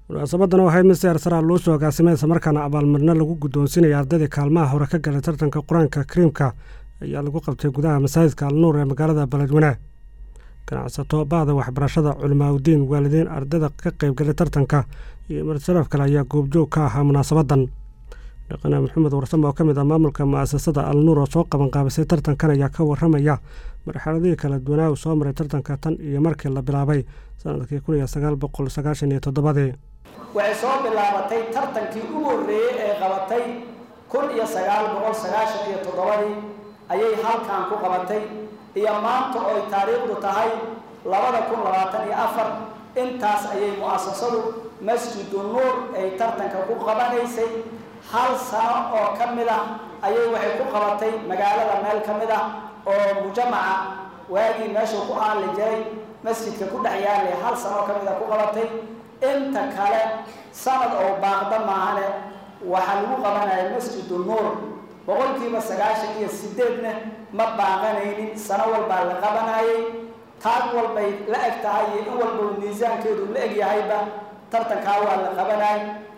munaasabadan oo ahayd mid si arsaraa loo soo agaasimay islamarkaana abaalmarino lagu guddoonsinaya ardaydii kaalmaha hore ka galay tartanka qur-aanka kariimka ayaa lagu qabtay gudaha masaajidka alnuur ee magaalada beledweyne ganacsato bahda waxbarashada culimaaudiin waalidiin ardayda ka qaybgalay tartanka iyo marsalaf kale ayaa goobjoog ka ahaa munaasabadan dhaqane maxamed warsame oo ka mid ah maamulka mu'asasada alnuur oo soo qabanqaabisay tartankan ayaa ka waramaya marxaladihii kala duwanaa uu soo maray tartanka tan iyo markii la bilaabay sanadkii kun iyo sagaal boqol sagaashan iyo toddobadii waxay soo bilaabatay tartankii ugu horreeyey ee qabatay kun iyo sagaal boqol sagaashan iyo toddobadii ayay halkan ku qabatay iyo maanta oo ay taariikhdu tahay labada kun labaatan iyo afar intaas ayay mu'asasadu masjidu nuur ay tartanka ku qabanaysay hal sano oo ka mid ah ayay waxay ku qabatay magaalada meel ka mid ah oo mujamaca waagii meeshuu ku aali jiray masjidka ku dhex yaalay hal sano oo ka mid a ku qabatay inta kale sanad oo baaqda maahane waxaa lagu qabanaya masjidu nuur boqolkiiba sagaashan iyo sideedna ma baaqanaynin sano walbaa la qabanayay taag walbay la eg tahay iyo in walba miisaankeedu la eg yahayba tartankaa waa la qabanay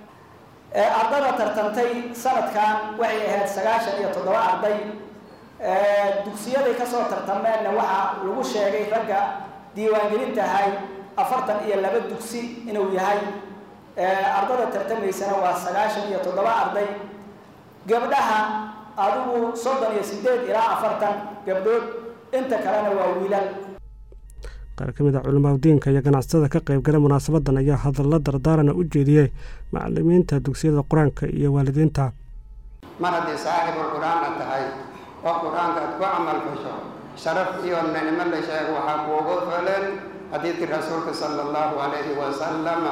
ardada tartantay sanadkan waxay ahayd sagaashan iyo toddoba arday dugsiyaday kasoo tartameenna waxaa lagu sheegay ragga diiwaangelintahay afartan iyo laba dugsi inuu yahay ardada tartamaysana waa sagaashan iyo toddoba arday gabdhaha adigu soddon iyo sideed ilaa afartan gabdhood inta kalena waa wiilal qaar ka mid a culimaadudiinka iyo ganacsatada ka qaybgala munaasabadan ayaa hadallo dardaarana u jeediyey macalimiinta dugsiyada qur-aanka iyo waalidiinta mar haddii saaxibul qur-aanna tahay oo qur-aanka aad ku camal fasho sharaf iyo nicmo la sheego waxaa kuugu filan xadiidkii rasuulka sala allahu calayhi wasalama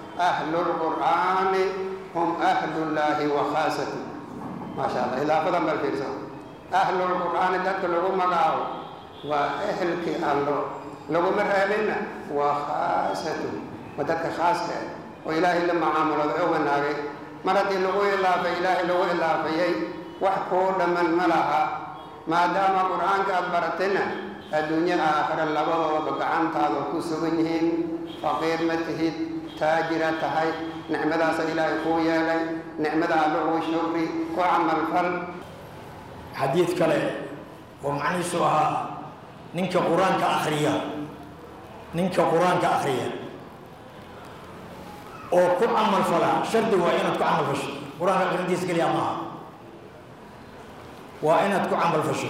ahlulqur'aani hum ahlullaahi wa khaasatu maasha allah idaafadan bal fiirso ahlulqur'aani dadka lagu magacaabo waa ehelkii allo laguma reebinna waa khaasatu waa dadka khaaska oo ilaahay la macaamulooda oo wanaagay mar haddii lagu ilaafay ilaahay lagu ilaafayay wax kuu dhamman ma laha maadaama qur-aanka aada baratayna adduunyo aakhira labadoodaba gacantaada ku sugan yihiin faqiir ma tihid taajira tahay nicmadaasa ilaahay kuu yeelay nicmada allugu shukri ku camalfal xadiid kale oo macnihiisu ahaa ninka qur-aanka akhriya ninka qur-aanka akhriya oo ku camal fala shardi waa inaad ku camal fasho qur-aanka akhrintiisa keliya maaha waa inaad ku camal fasho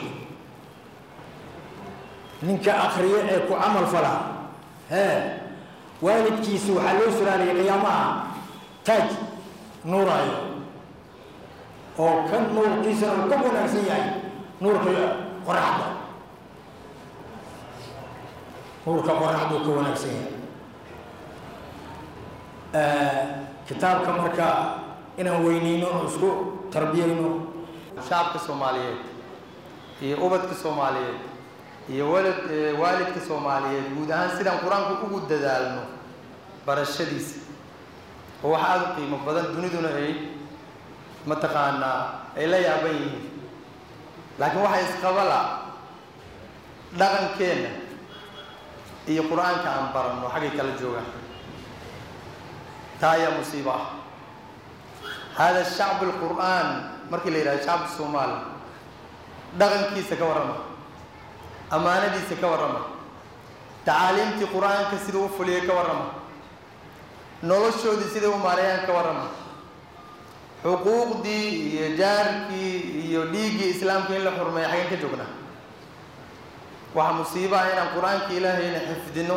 ninka akhriya ee ku camal fala hee waalidkiisu waxaa loo suraaliyay qiyaamaha taaj nuuraayo oo ka nuurkiisana uu ka wanaagsan yahay nuurka qoraxda nuurka qoraxduu ka wanaagsan yahay kitaabka marka inaan weyneyno oo isku tarbiyeyno shacabka soomaaliyeed iyo ubadka soomaaliyeed iyo walad waalidka soomaaliyeed guud ahaan sidaan qur-aanku ugu dadaalno barashadiisa oo wax aada u qiimo badan duniduna ay mataqaanaa ay la yaaban yihiin laakiin waxaa isqabala dhaqankeenna iyo qur-aanka aan baranno xaggay kala joogaan taa ayaa musiibo ah hada shacbu lqur'aan markii la yidhahdo shacabka soomaali dhaqankiisa ka warrama ammaanadiisa ka warrama tacaaliimtii qur-aanka siduu u fuliyay ka warrama noloshoodii siday u maareeyaan ka warrama xuquuqdii iyo jaarkii iyo dhiiggii islaamka in la xurmeeya xageen ka joognaa waxaa musiibo ah inaan qur-aanka ilaahayna xifdino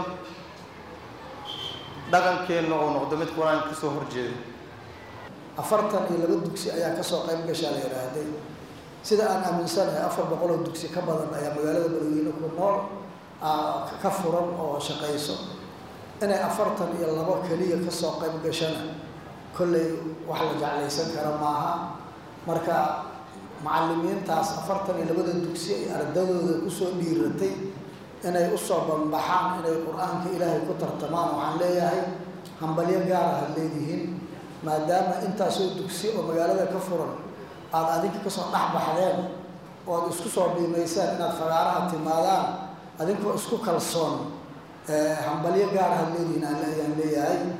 dhaqankeenna uu noqdo mid qur-aanka kasoo horjeedo afartan iyo laba dugsi ayaa kasoo qayb gashaa la yidhaahday sida aan aaminsanahay afar boqoloo dugsi ka badan ayaa magaalada beledweyne ku nool ka furan oo shaqayso inay afartan iyo labo keliya kasoo qayb gashana kolley wax la jeclaysan kara maaha marka macalimiintaas afartan iyo labada dugsi ay ardadooda kusoo dhiiratay inay usoo banbaxaan inay qur-aanka ilaahay ku tartamaan waxaan leeyahay hambalyo gaar ah ad leedihiin maadaama intaasoo dugsi oo magaalada ka furan aada adinka kasoo dhex baxdeen oo ad isku soo dhiimaysaan inaad fagaaraha timaadaan adinkoo isku kalsoon hambalyo gaar ah ad leedihiin ayaan leeyahay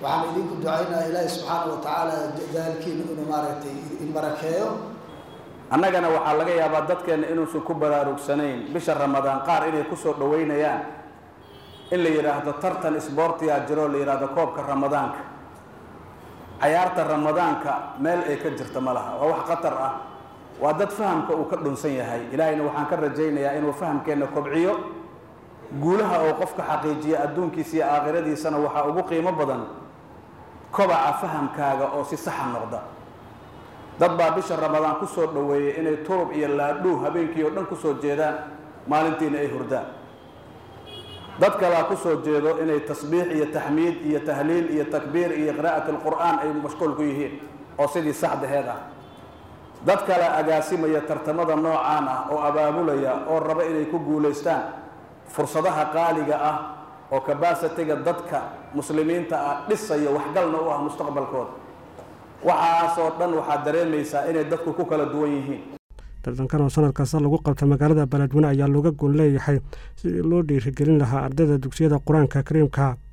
waxaan idinku ducaynaa ilaahi subxaana wa tacaala daalkiina inuu maaragtay in barakeeyo annagana waxaa laga yaabaa dadkeenna inuusan ku baraarugsanayn bisha ramadaan qaar inay kusoo dhoweynayaan in la yidhaahdo tartan isboortiyaa jiro la yidhaahdo koobka ramadaanka cayaarta ramadaanka meel ay ka jirta ma laha waa wax khatar ah waa dad fahamka uu ka dhunsan yahay ilaahayna waxaan ka rajaynayaa inuu fahamkeenna kobciyo guulaha oo qofka xaqiijiya adduunkiisa iyo aakhiradiisana waxaa ugu qiimo badan kobaca fahamkaaga oo si saxa noqda dad baa bisha ramadaan kusoo dhoweeyey inay turub iyo laadhuu habeenkii oo dhan kusoo jeedaan maalintiina ay hurdaan dad kalaa kusoo jeedo inay tasbiix iyo taxmiid iyo tahliil iyo takbiir iyo qiraa'at alqur'aan ay mashquul ku yihiin oo sidii saxdaheed ah dad kale agaasimaya tartamada noocaan ah oo abaabulaya oo raba inay ku guulaystaan fursadaha qaaliga ah oo kabasitiga dadka muslimiinta ah dhisaya waxgalna u ah mustaqbalkooda waxaasoo dhan waxaad dareemaysaa inay dadku ku kala duwan yihiin tartankan oo sanad kasta lagu qabta magaalada beledweyne ayaa looga goon leeyahay sidii loo dhiirigelin lahaa ardayda dugsiyada qur-aanka kariimka